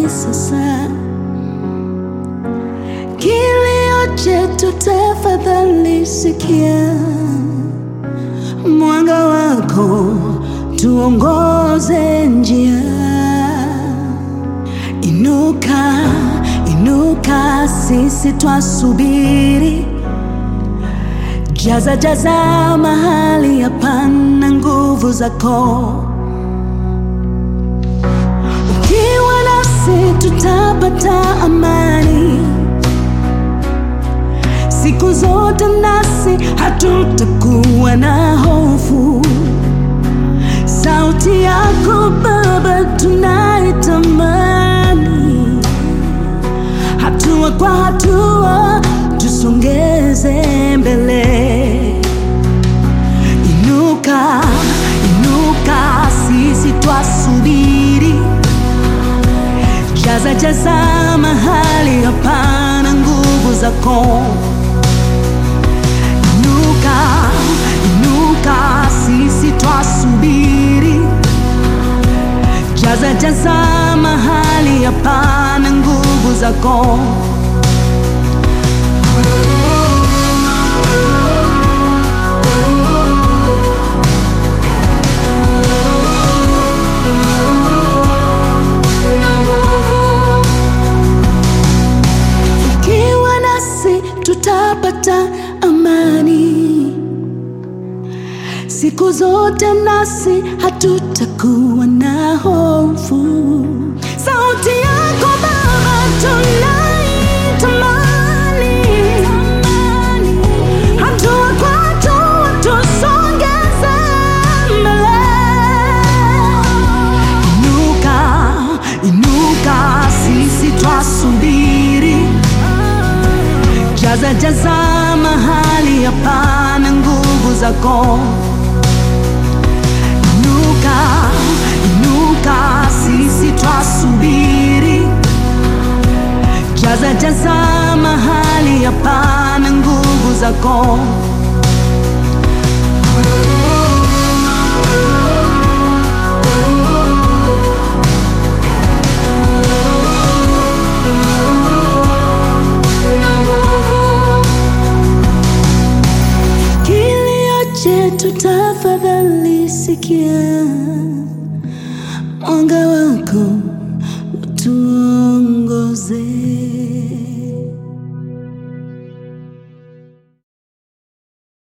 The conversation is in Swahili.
ni sasa. Kilio chetu tafadhali sikia, mwanga wako tuongoze njia. Inuka, inuka, sisi twasubiri. Jaza, jaza mahali hapana nguvu zako. Ukiwa nasi tutapata amani siku zote, nasi hatutakuwa na hofu. Sauti yako Baba tunaitamani, hatua kwa hatua tusongeze mbele. Inuka, inuka, sisi twasubiri. Jaza, jaza mahali hapana nguvu zako. Inuka, inuka, sisi twasubiri. Jaza, jaza mahali hapana nguvu zako. Ukiwa nasi tutapata amani siku zote, nasi hatutakuwa na hofu. Sauti yako Baba tunaitamani, hatua kwa hatua tusongeze mbele. Inuka, inuka, sisi twasubiri. Jaza, jaza mahali hapana nguvu zako. Inuka, inuka, sisi twasubiri. Jaza, jaza mahali hapana nguvu zako. Kilio chetu tafadhali sikia, mwanga wa